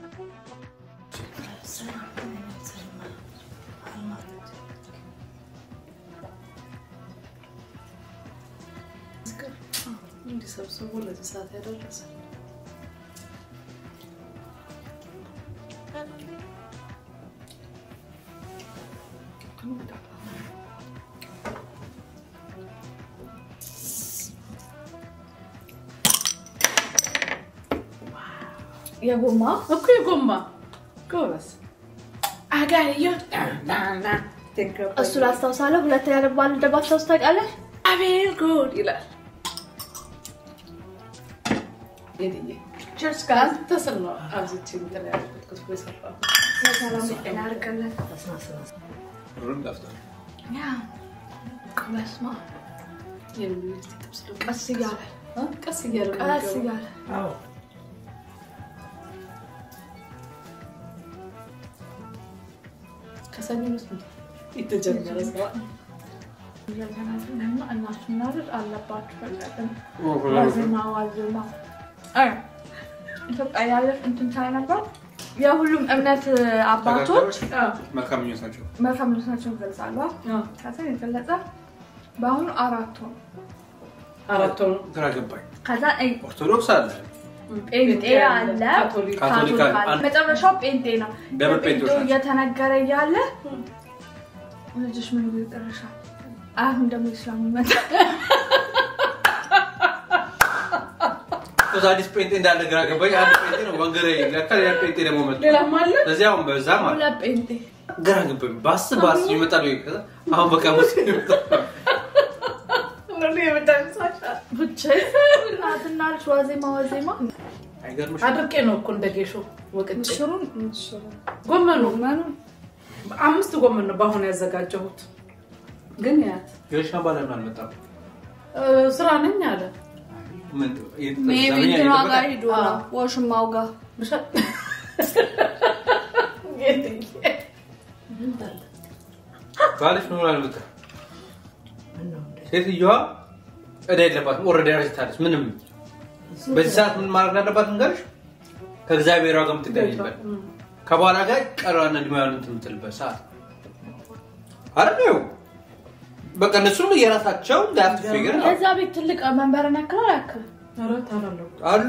እንዲሰብስቡ ለዚህ ሰዓት ያደረሰ የጎማ እኮ የጎማ ጎበዝ አጋዮ እሱ ላስታውሳለሁ። ሁለተኛ ደግሞ አንድ እንደማስታውስ ታውቃለህ? አቤል ጉድ ይላል። ሄድዬ ችርስ ጋር አንተ ስል ነው አብዝቼ እንትን ያልኩት ክትፎ የሰራሁት። ለሰላም ጤና ያድርግልን። ሩም ጠፍቷል። ያ በስመ አብ የዩኒቨርሲቲ ጥብስ ደግሞ ቀስ እያለ እ? ቀስ እያለ ነው ቀስ የሚገባው። እያለ ከሰኞ ውስጥ የተጀመረ ስራ እያገናዘንና እናሱ እናድር አለባችሁ። ፈለግን ዋዜማ ዋዜማ እ ኢትዮጵያ ያለ እንትን ሳይ ነበር የሁሉም እምነት አባቶች መልካም ምኞት ናቸው። መልካም ምኞታቸውን ይገልጻሉ። ከዛ የገለጸ በአሁኑ አራት ሆኑ። አራት ሆኖ ግራ ገባኝ። ከዛ እ- ኦርቶዶክስ አለ፣ ጴንጤ አለ ካቶሊክ ካቶሊክ ካቶሊክ አለ። አለ። መጨረሻው ጴንጤ ነው። ደብል ጴንጤዎች የጴንጤው ናቸው። እየተነገረ እያለ ልጅሽ ምን ብሎ ይጠርሻል? አሁን ደግሞ ኢስላም መጣ። እዛ አዲስ ጴንጤ እንዳለ ግራ ገባኝ። አንድ ጴንጤ ነው ወንገሬ፣ ለካ ሌላ ጴንጤ ደግሞ መጣ። ሌላም አለ እዚያውም በዛ ማለት ሁለት ጴንጤ ግራ ገባኝ። ባስ ባስ ይመጣል ወይ ከዛ አሁን በቃ ሙስሊም ይመጣል። ብቻ እናትና ልጅ ዋዜማ ዋዜማ አይገርምሽም? አድርቄ ነው እኮ እንደ ጌሾ ወቅጬ ምስሩን ጎመኑ ጎመኑ አምስት ጎመን ነው በአሁኑ ያዘጋጀሁት። ግን ያት ጌሻ ባለም አልመጣም። እ፣ ስራ ነኝ አለ ምን ሜቢ ዘመኛ እንትኗ እየጠበቀ- ጋር ሂዶ ነው አዎ። ወሽማው ጋር ብሻ- ባልሽ ኖር አልመጣም። ሴትዮዋ እዳ የለባትም። ኦልሬዲ አርጅታለች። ምንም በዚህ ሰዓት ምን ማድረግ እንዳለባት ንገርሽ። ከእግዚአብሔር ጋር የምትገናኝበት ከባሏ ጋር ቀሯን እድሜዋን እንትን የምትልበት ሰዓት አይደል? በቃ እነሱም የራሳቸው ዳፍት ፊገር የዛ ቤት ትልቅ መንበርን ያክላል ያክል ኧረ ታላለሁ አሉ።